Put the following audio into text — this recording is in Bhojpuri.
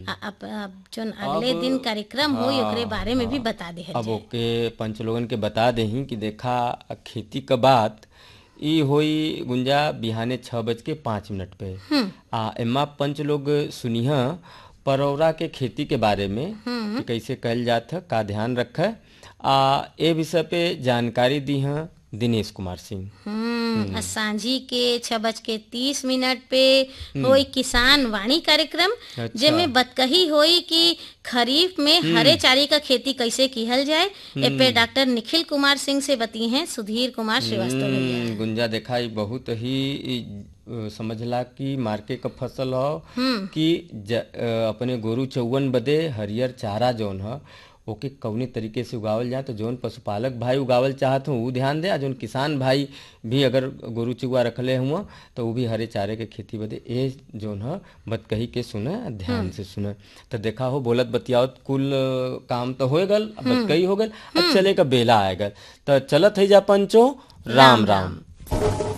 आ- अब अब जोन अगले दिन कार्यक्रम हो ओकरे बारे में भी बता दे अब ओके पंच लोगन के बता देही कि देखा खेती क बात ई होई गुंजा बिहाने छः बज के पाँच मिनट पे आ एमा पंच लोग सुनिह परौरा के खेती के बारे में कि कैसे कल जात है का ध्यान रख आ ए विषय पे जानकारी दी हैं दिनेश कुमार सिंह हम्म आ सांझी के छह बज के तीस मिनट पे होई किसान वाणी कार्यक्रम अच्छा। जेमे बतकही होई कि खरीफ में हरे चारे का खेती कैसे किहल जाए ए पे डॉक्टर निखिल कुमार सिंह से बती हैं सुधीर कुमार श्रीवास्तव भैया हम्म, गुंजा देखा ई बहुत ही ई, अ, समझला कि मार्के क फसल हो कि ज, अ, अपने गोरु चौवन बदे हरियर चारा जौन ह ओके कवने तरीके से उगावल जाए तो जौन पशुपालक भाई उगावल चाहत हो ऊ ध्यान दे आ जौन किसान भाई भी अगर गोरु चुआ रखले हुआ तो ऊ भी हरे चारे के खेती बदे ए जौन ह बतकही के सुने आ ध्यान से सुने तो देखा हो बोलत बतियावत कुल अ, काम तो हो गल अब बतकही हो गल अब चले का बेला आ गल तो चलत है जा पंचो राम राम